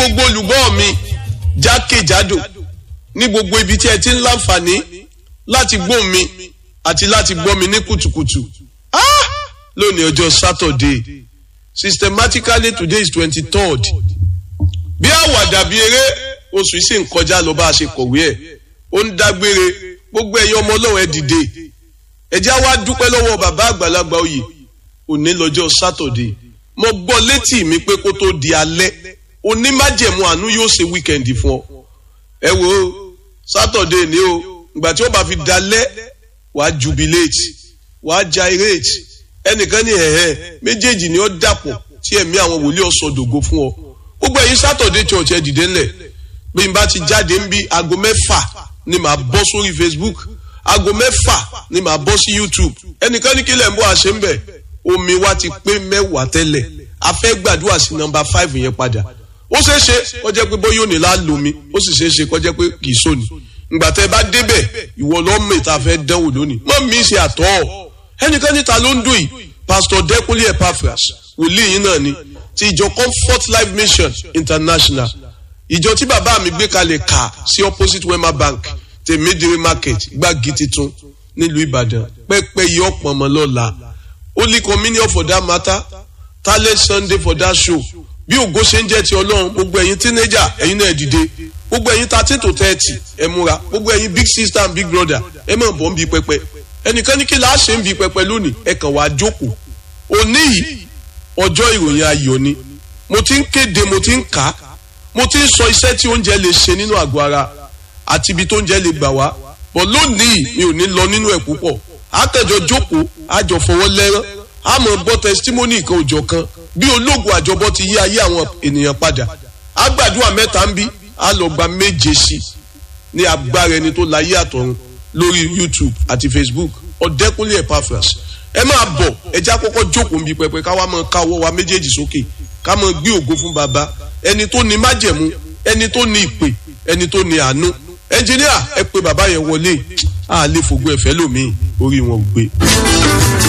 gbogbo olùgbọ́ mi jákèjádò ní gbogbo ibi tí ẹ ti ń láǹfààní láti gbọ́ mi àti láti gbọ́ mi ní kùtùkùtù ah! lónìí ọjọ́ Saturday systematically today is twenty third bí àwàdà bí eré oṣù yìí sì ń kọjá lọ bá a ṣe kọ̀wé ẹ̀ ó ń dágbére gbogbo ẹ̀yin ọmọ ọlọ́run ẹ dìde ẹ já wá dúpẹ́ lọ́wọ́ bàbá àgbàlagbà oyè òní lọ́jọ́ Saturday mo gbọ́ létí mi pé kó tó di alẹ́ onímájẹ̀mú àánú yóò ṣe wíkẹ̀ndì fún ọ ẹ wo Saturday ni o ìgbà tí ó bá fi dalẹ́ wàá jubilate wàá gyrate ẹnìkan ní ẹ̀hẹ́ méjèèjì ni ó dàpọ̀ tí ẹ̀mí àwọn wòlíì ọ̀sọ̀dògo fún ọ gbogbo ẹ̀yin Saturday church ẹ dìde ńlẹ̀ bí n bá ti jáde ń bí aago mẹ́fà ni màá bọ́ sórí Facebook aago mẹ́fà ni màá bọ́ sí YouTube ẹnìkan ní kílẹ̀ ń bọ́ àṣẹ ń bẹ̀ omi wa ti pé mẹ́wàá tẹ́lẹ̀ a fẹ́ gbàdúrà sí nọ́mbà five yẹn padà ó ṣeé ṣe kó jẹ́ pé bóyá òní la lomi ó sì ṣeé ṣe kó jẹ́ pé kì í sóni ìgbà tẹ́ bá débẹ̀ ìwọ lọ́mọ ìta fẹ́ dánwò lónìí mọ́ mi ṣe àtọ́ ẹnìkan níta ló ń dùn yìí pásítọ̀ Dẹ́kunlé Epaphras wòlíì yìí náà ni ti ìjọ Comfort Life Mission International ìjọ tí bàbá mi gbé kalẹ̀ kà sí opposite Wema Bank tèmídìrí market gbági titun nílùú Ìbàdàn pẹ́pẹ́ yìí ọ̀pọ̀ ọmọ lọ́la Holy Communion for that matter talent Sunday for that show bí ògo ṣe ń jẹ́ ti Ọlọ́run gbogbo ẹ̀yin teenager ẹ̀yin náà dìde gbogbo ẹ̀yin thirteen to thirty ẹ múra gbogbo ẹ̀yin big sister and big brother ẹ máa bọ̀ ń bi pẹpẹ ẹnìkan ní kí la ṣe ń bi pẹpẹ lónìí ẹ kàn wá jókòó òní yìí ọjọ́ ìròyìn ayọ̀ ni mo ti ń kéde mo ti ń kà á mo ti ń sọ iṣẹ́ tí oúnjẹ lè ṣe nínú àgọ́ ara àti ibi tó oúnjẹ lè gbà wá bọ̀ lónìí mi ò ní lọ nínú ẹ̀ púpọ̀ àtẹ̀jọ jókòó àjọ fọwọ́ lẹ́rán àmọ́ gbọ́ testimony kan òjọ̀ kan bí ológun àjọbọ ti yí ayé àwọn ènìyàn padà àgbàdua mẹ́ta ń bí a lọ gba méje sí ní agbára ẹni tó láyé àtọ̀run lórí YouTube àti Facebook Ọ̀dẹ́kúnlé Epaphras ẹ máa bọ̀ ẹjẹ́ àkọ́kọ́ jókòó ń bi pẹpẹ káwá máa ká ọwọ́ wa méjèèjì sókè ká máa gbé ògo fún baba ẹni tó ní májẹ̀mú ẹni tó ní ìpè ẹni tó ní àánú ẹnjìníà ẹ pé bàbá yẹn wọlé àlè fògbó ẹ̀fẹ́ lómi orí wọn ò gbé.